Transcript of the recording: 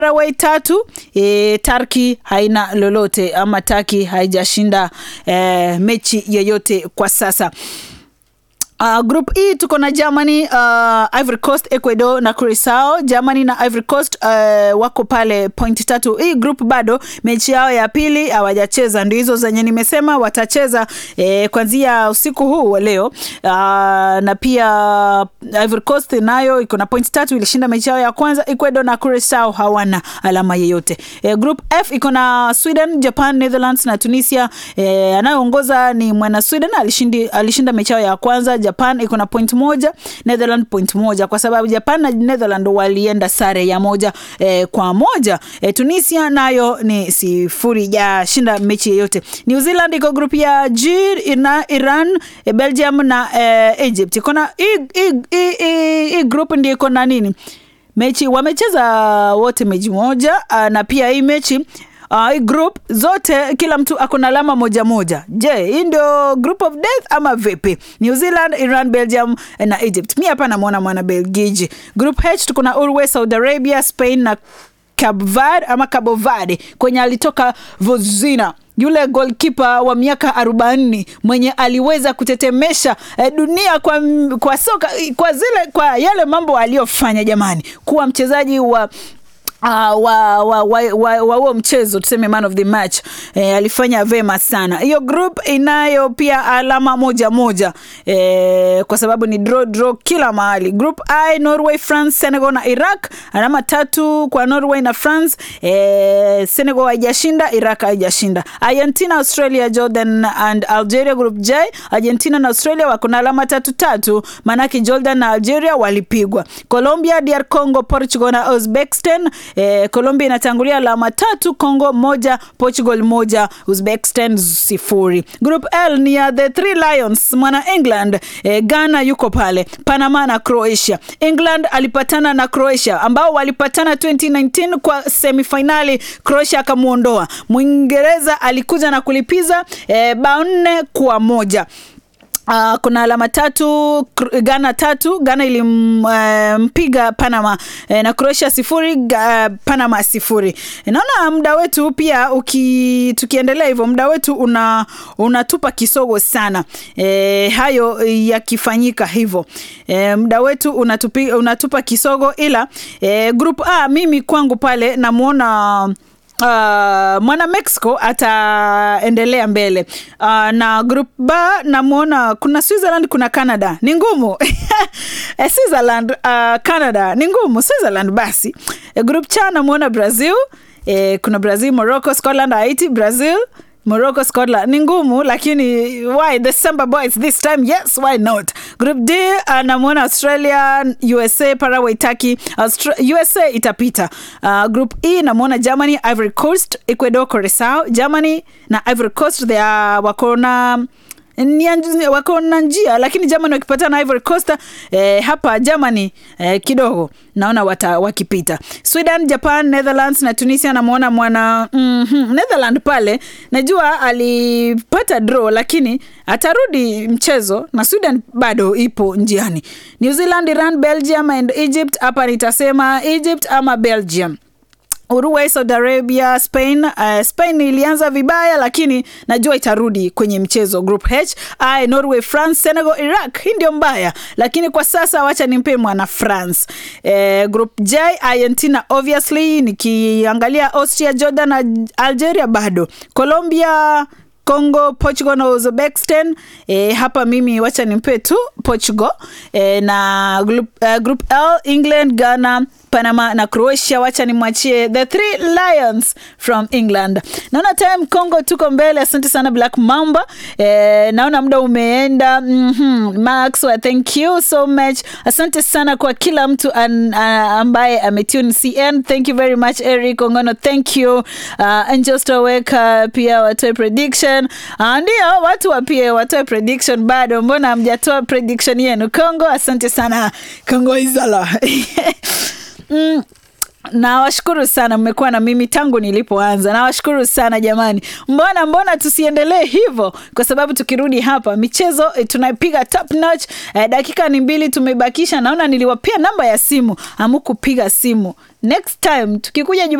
Paraguay tatu e, Turkey haina lolote ama Turkey haijashinda e, mechi yoyote kwa sasa. Uh, group E tuko na Germany, uh, Ivory Coast, Ecuador na Curacao. Germany na Ivory Coast uh, wako pale point tatu. Hii group bado mechi yao ya pili hawajacheza, ndio hizo zenye nimesema watacheza eh, kuanzia usiku huu wa leo. Uh, na pia Ivory Coast nayo iko na point tatu, ilishinda mechi yao ya kwanza. Ecuador na Curacao hawana alama yeyote. Eh, group F iko na Sweden, Japan, Netherlands na Tunisia. Eh, anayeongoza ni mwana Sweden alishindi, alishinda mechi yao ya kwanza. Japan iko na point moja, Netherland point moja, kwa sababu Japan na Netherland walienda sare ya moja eh, kwa moja. Eh, Tunisia nayo ni sifuri ya shinda mechi yeyote. New Zealand iko group ya G, ina Iran, eh, Belgium na eh, Egypt. Iko na hii group ndio iko na nini mechi wamecheza wote mechi moja, uh, na pia hii mechi Uh, hii group zote kila mtu ako na alama moja moja. Je, hii ndio group of death ama vipi? New Zealand, Iran, Belgium na Egypt. Mi hapa namwona mwana Belgiji. Group H tuko na Uruguay, Saudi Arabia, Spain na Cabo Verde ama Cabo Verde kwenye alitoka Vozina yule golkipa wa miaka arobaini mwenye aliweza kutetemesha eh, dunia kwa, kwa soka kwa zile kwa yale mambo aliyofanya jamani, kuwa mchezaji wa Uh, wa wa wa wa, wa, wa mchezo tuseme man of the match eh, alifanya vema sana. Hiyo group inayo pia alama moja moja eh, kwa sababu ni draw draw kila mahali. Group I Norway, France, Senegal na Iraq, alama tatu kwa Norway na France. Eh, Senegal haijashinda, Iraq haijashinda. Argentina, Australia, Jordan and Algeria. Group J Argentina na Australia wako na alama tatu tatu, maanake Jordan na Algeria walipigwa. Colombia, DR Congo, Portugal na Uzbekistan Eh, Colombia inatangulia alama tatu, Congo moja, Portugal moja, Uzbekistan sifuri. Group L ni ya the Three Lions, mwana England. Eh, Ghana yuko pale, Panama na Croatia. England alipatana na Croatia ambao walipatana 2019 kwa semifinali, Croatia akamwondoa. Mwingereza alikuja na kulipiza eh, bao nne kwa moja. Uh, kuna alama tatu Ghana tatu. Ghana ilimpiga uh, Panama uh, na Croatia sifuri uh, Panama sifuri. Naona muda wetu pia uki, tukiendelea hivyo muda wetu una unatupa kisogo sana e, hayo yakifanyika hivyo e, muda wetu unatupi, unatupa kisogo ila e, group A mimi kwangu pale namwona Uh, mwana Mexico ataendelea mbele uh, na group B namwona kuna Switzerland, kuna Canada ni ngumu Switzerland, uh, Canada ni ngumu. Switzerland basi. E, group C namwona Brazil e, kuna Brazil, Morocco, Scotland, Haiti, Brazil Morocco, Scotland ni ngumu, lakini why the Samba Boys this time? Yes, why not? Group D anamwona Australia, USA, Paraguay, Turkey. Austra USA itapita. Uh, group E namwona Germany, Ivory Coast, Ecuador, Curacao. Germany na Ivory Coast they are wakona wako na njia lakini Germany wakipata na Ivory Coast eh, hapa Germany eh, kidogo naona wata, wakipita. Sweden, Japan, Netherlands na Tunisia namwona mwana mm -hmm, Netherland pale najua alipata draw lakini atarudi mchezo na Sweden bado ipo njiani. New Zealand, Iran, Belgium and Egypt, hapa nitasema Egypt ama Belgium. Uruguay, Saudi Arabia, Spain. Uh, Spain ilianza vibaya lakini najua itarudi kwenye mchezo. Group H, I, Norway, France, Senegal, Iraq. Hii ndio mbaya, lakini kwa sasa wacha nimpe mwana France. Eh, group J, Argentina obviously, nikiangalia Austria, Jordan na Algeria bado. Colombia Congo, Portugal na Uzbekistan. E, hapa mimi wacha nimpe tu Portugal e, na group, uh, group L England, Ghana, Panama na Croatia. Wacha nimwachie the three lions from England. Naona time Congo tuko mbele. Asante sana Black Mamba. E, naona muda umeenda. mm -hmm. Max, well, thank you so much. Asante sana kwa kila mtu an, uh, ambaye ametune CN. Thank you very much Eric Ongono, thank you uh, Angel Stoweka pia watoe prediction uh, ndio watu wapie watoe prediction bado, mbona hamjatoa prediction yenu Congo? Asante sana Congo Izala mm. nawashukuru sana mmekuwa na mimi tangu nilipoanza nawashukuru sana jamani mbona mbona tusiendelee hivyo kwa sababu tukirudi hapa michezo eh, tunaipiga top notch eh, dakika ni mbili tumebakisha naona niliwapia namba ya simu amukupiga simu next time tukikuja